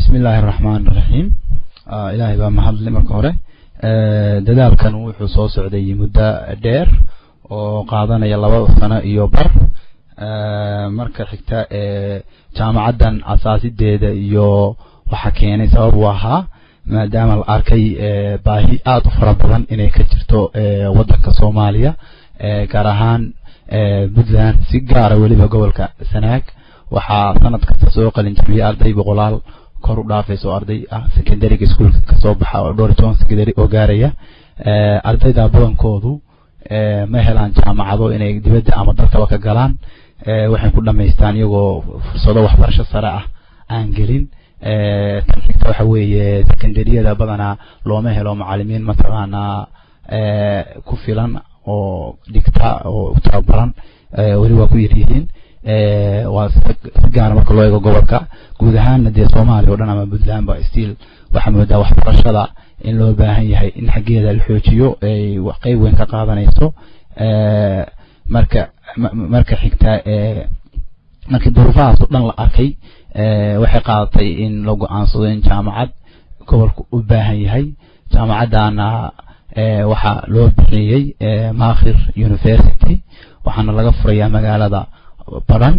bismi illaahi araxmaan iraxiim ilaahay baa mahadle marka hore dadaalkan wuxuu soo socday muddo dheer oo qaadanaya laba sano iyo bar marka xigta jaamacaddan asaasideeda iyo waxa keenay sabab u ahaa maadaama la arkay baahi aada u fara badan inay ka jirto waddanka soomaaliya gaar ahaan puntland si gaara weliba gobolka sanaag waxaa sanad kasta soo qalin jabiyay arday boqolaal kor u dhaafayso arday ah secondariga schoolka kasoo baxa oo dhowr toban secondary oo gaaraya ardayda badankoodu ma helaan jaamacado inay dibadda ama dalkaba ka galaan waxay ku dhamaystaan iyagoo fursado waxbarasho sare ah aan gelin tan xigta waxa weeye secondaryada badanaa looma helo macalimiin mataqaanaa ku filan oo dhigta oo tababaran weli waa ku yaryihiin waa si gaara marka loo eego gobolka guud ahaanna dee soomaaliya o dhan ama puntland ba stiil waxaa moodaa waxbarashada in loo baahan yahay in xaggeeda la xoojiyo ay qeyb weyn ka qaadanayso marka marka xigta markii duruufahaas oo dhan la arkay waxay qaadatay in la go-aansado in jaamacad gobolku u baahan yahay jaamacaddaana waxaa loo bixiyey makhir university waxaana laga furayaa magaalada baran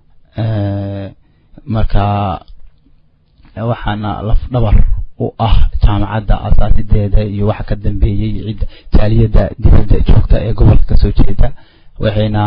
marka waxaana lafdhabar u ah jaamacadda asaasideeda iyo waxa ka dambeeyey cid jaaliyadda dibadda joogta ee gobolka kasoo jeeda waxayna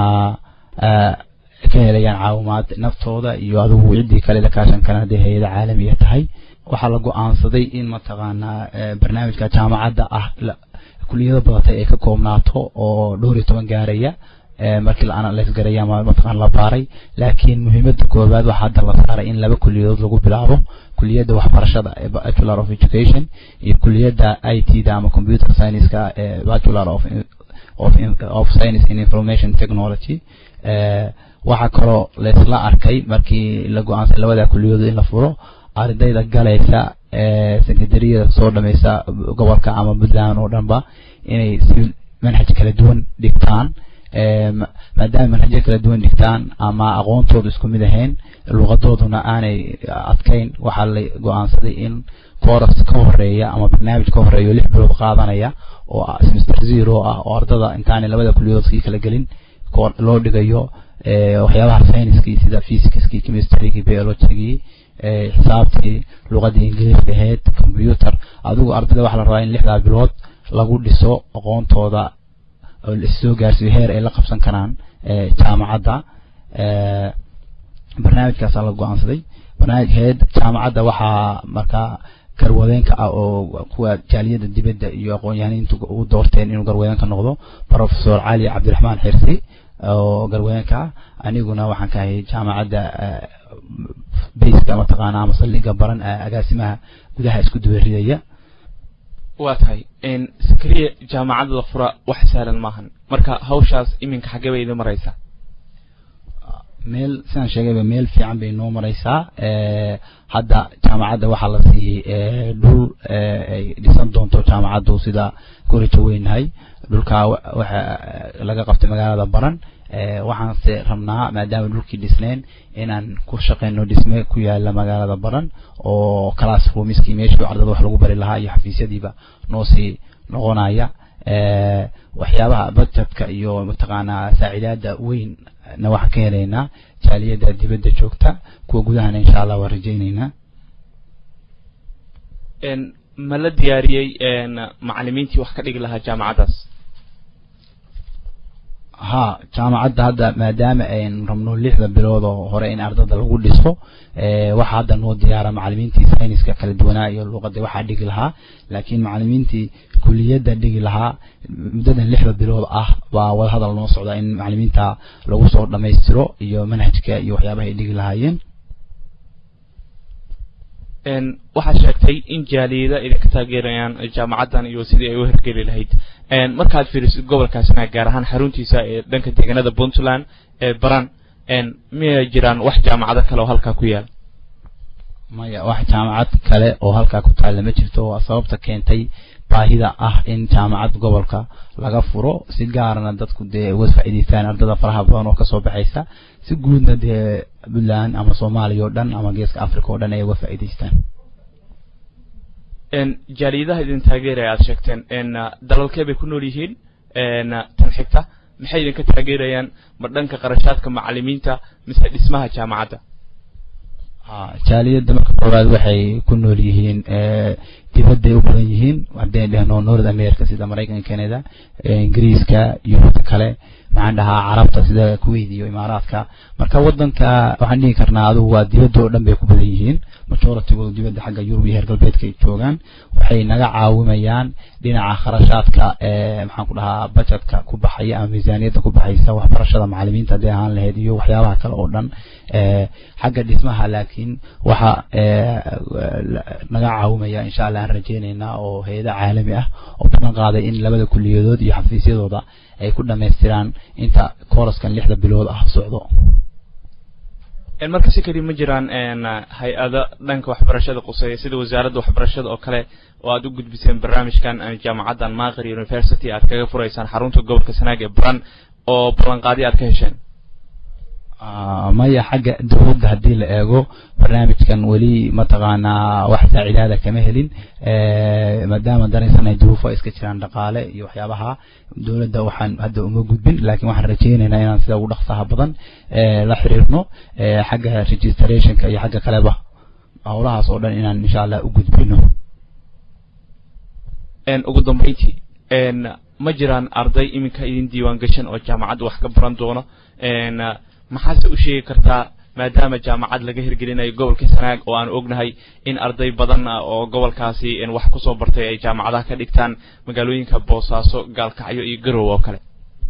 ka helayaan caawimaad naftooda iyo adigu ciddii kale la kaashan karaan hadday hay-ada caalamiya tahay waxaa la go-aansaday in mataqaanaa barnaamijka jaamacadda ah kuliyado badatay ay ka koobnaato oo dhowr iyo toban gaaraya markii la analyse garaya ama mataqaan la baaray laakiin muhiimadda koowaad waxaa hadda la saaray in laba kuliyadood lagu bilaabo kuliyadda waxbarashada ee bachelor of education iyo kuliyadda i t da ama computer science-ka ee bachelor of of of science in information technology waxaa kaloo laysla arkay markii la go-aansay labada kuliyadood in la furo ardayda galaysa secondaryada soo dhameysa gobolka ama puntland oo dhanba inay si manhaj kala duwan dhigtaan maadaama manhajyo kala duwan dhigtaan ama aqoontoodu isku mid ahayn luqadooduna aanay adkayn waxaa la go-aansaday in coras ka horeeya ama barnaamij ka horeeya lix bilood qaadanaya oo semester zero ah oo ardada intaanay labada kuliyadoodkii kala gelin loo dhigayo waxyaabaha sayniskii sida physicskii chemistrygii biologigii xisaabtii luqadii ingiliiska ahayd computer adigu ardayda waxaa la rabaa in lixdaa bilood lagu dhiso aqoontooda oo lasoo gaarsiiyo heer ay la qabsan karaan jaamacadda barnaamijkaasaa la go-aansaday barnaamijkeed jaamacadda waxaa markaa garwadeenka ah oo kuwa jaaliyadda dibadda iyo aqoon-yahaniintu u doorteen inuu garwadeenka noqdo professor cali cabdiraxmaan xirsi oo garwadeenka ah aniguna waxaan ka ahay jaamacadda bayska mataqaana ama saldhiga baran agaasimaha gudaha isku dubaridaya waa tahay sakriya jaamacadda la fura wax sahlan maahan marka hawshaas iminka xaggee bay idin maraysaa meel sidaan sheegayba meel fiican bay noo maraysaa hadda jaamacadda waxaa la siiyey dhul ay dhisan doonto jaamacaddu sida korija weynahay dhulkaa waxa laga qabtay magaalada baran waxaanse rabnaa maadaama dhulkii dhisneen inaan ku shaqeyno dhisme ku yaala magaalada baran oo classroomskii meeshii ardada wax lagu bari lahaa iyo xafiisyadiiba noo sii noqonaya waxyaabaha budgetka iyo mataqaanaa saacidaada weyn na waxaan ka helaynaa jaaliyadda dibadda joogta kuwa gudahana insha allah waan rajaynaynaa ma la diyaariyey macalimiintii wax ka dhigi lahaa jaamacaddaas ha jaamacadda hadda maadaama aynu rabno lixda bilood oo hore in ardada lagu dhiso waxaa hadda noo diyaara macalimiintii sayniska kala duwanaa iyo luuqada waxaa dhigi lahaa laakiin macalimiintii kuliyadda dhigi lahaa muddadan lixda bilood ah baa wadahadal noo socda in macalimiinta lagu soo dhammaystiro iyo manhajka iyo waxyaabaha ay dhigi lahaayeen waxaad sheegtay in jaaliyada idinka taageerayaan jaamacaddan iyo sidii ay u hirgeli lahayd markaad fiirisid gobolkaasna gaar ahaan xaruntiisa ee dhanka deegaanada puntland ee baran miyay jiraan wax jaamacado kale oo halkaa ku yaal maya wax jaamacad kale oo halkaa ku taalla ma jirto waa sababta keentay baahida ah in jaamacad gobolka laga furo si gaarana dadku dee uga faa'iidaystaan ardada faraha badan oo kasoo baxaysa si guudna dee puntland ama soomaaliya oo dhan ama geeska africa oo dhan ay uga faa'iidaystaan jaaliyadaha idin taageeraya aad sheegteen dalalkee bay ku nool yihiin tan xigta maxay idinka taageerayaan ma dhanka qarashaadka macalimiinta mise dhismaha jaamacadda jaaliyadda marka koowaad waxay ku nool yihiin dibadday u badan yihiin haddaynu dhehno north america sida maraykanka canada ingiriiska yurubta kale maxaan dhahaa carabta sida kuwait iyo imaaraadka marka wadanka waxaan dhihi karnaa adugu waa dibadda oo dhan bay ku badan yihiin majoritigooda dibadda xagga yurub iyo heer galbeedka ay joogaan waxay naga caawimayaan dhinaca kharashaadka maxaan ku dhahaa budgetka ku baxaya ama miisaaniyadda ku baxaysa waxbarashada macalimiinta hadday ahaan lahayd iyo waxyaabaha kale oo dhan xagga dhismaha laakiin waxa naga caawimaya insha allah aan rajeynaynaa oo hay-ada caalami ah oo badan qaaday in labada kuliyadood iyo xafiisyadooda ay ku dhamaystiraan inta kooraskan lixda bilood ah socdo marka si keli ma jiraan hay-ada dhanka waxbarashada quseeya sida wasaaradda waxbarashada oo kale oo aad u gudbiseen barnaamijkan jaamacaddan maqri university aad kaga furaysaan xarunta gobolka sanaag ee baran oo ballanqaadi aad ka hesheen maya xagga dowladda haddii la eego barnaamijkan weli mataqaanaa wax saacidaada kama helin maadaama daraysanay duruufo iska jiraan dhaqaale iyo waxyaabaha dowladda waxaan hadda uma gudbin laakiin waxaan rajeynaynaa inaan sida ugu dhaqsaha badan la xiriirno xagga registrationka iyo xagga kaleba howlahaas oo dhan inaan insha allah u gudbino ugu dambeyntii ma jiraan arday iminka idin diiwaan gashan oo jaamacadda wax ka baran doono maxaase u sheegi kartaa maadaama jaamacad laga hirgelinayo gobolka sanaag oo aan ognahay in arday badan oo gobolkaasi wax kusoo bartay ay jaamacadaha ka dhigtaan magaalooyinka boosaaso gaalkacyo iyo garow oo kale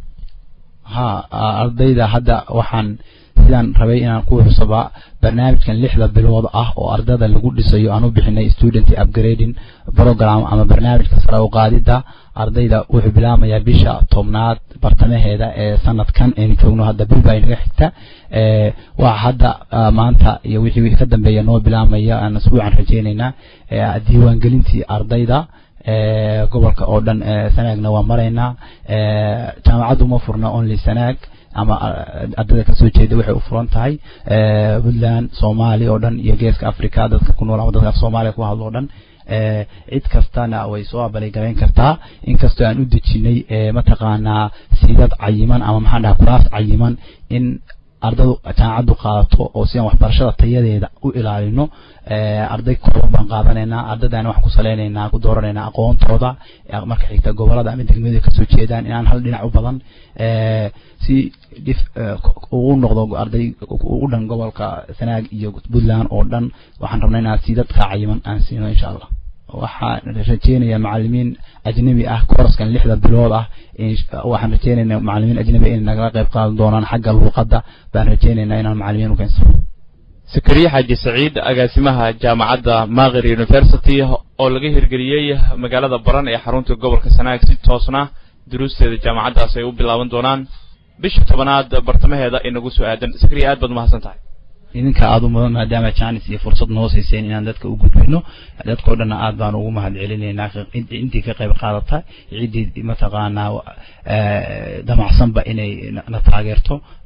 ha ardayda hadda waxaan sidaan rabay inaan ku xusaba barnaamijkan lixda bilood ah oo ardada lagu dhisayo aan u bixinay student upgrading program ama barnaamijka sare u qaadida ardayda wuxuu bilaamayaa bisha tobnaad bartamaheeda ee sanadkan aynu joogno hadda bil baa inaga xigta waa hadda maanta iyo wixii ka dambeeya noo bilaamaya aan asbuucan rajeynaynaa diiwaangelintii ardayda gobolka oo dhan sanaagna waa maraynaa jaamacaddu ma furna only sanaag ama ardayda kasoo jeeda waxay u furan tahay puntland soomaaliya oo dhan iyo geeska africa dadka ku nool ama dadka af soomaaliya ku hadlo o dhan cid kastana way soo abaligarayn kartaa inkastoo aan u dejinay mataqaanaa siidad cayiman ama maxaan dhaha kuraas cayiman in ardadu jaamacaddu qaadato oo si aan waxbarashada tayadeeda u ilaalino arday kooban baan qaadanaynaa ardadana waxaan ku saleynaynaa ku dooranaynaa aqoontooda marka xigta gobolada ama degmada kasoo jeedaan inaan hal dhinac u badan si dhif ugu noqdo arday ugu dhan gobolka sanaag iyo puntland oo dhan waxaan rabnaa inaan siidad ka cayiman aan siino insha allah waxaan rajeynayaa macalimiin ajnabi ah kooraskan lixda bilood ah waxaan rajeynaynaa macalimiin ajnabi inay nagala qayb qaadan doonaan xagga luuqadda baan rajeynaynaa inaan macalimiin u keensano sakariye xaaji saciid agaasimaha jaamacadda maqri university oo laga hirgeliyey magaalada baran ee xarunta gobolka sanaag si toosna duruusteeda jaamacaddaas ay u bilaaban doonaan bisha tobanaad bartamaheeda inagu soo aadan sakariye aad baad umahadsan tahay idinka aada u mudan maadaama jaanis iyo fursad noo siiseen inaan dadka u gudbino dadkao dhanna aad baan ugu mahad celinaynaa intii ka qayb qaadata ciddii mataqaanaa damacsanba inay na taageerto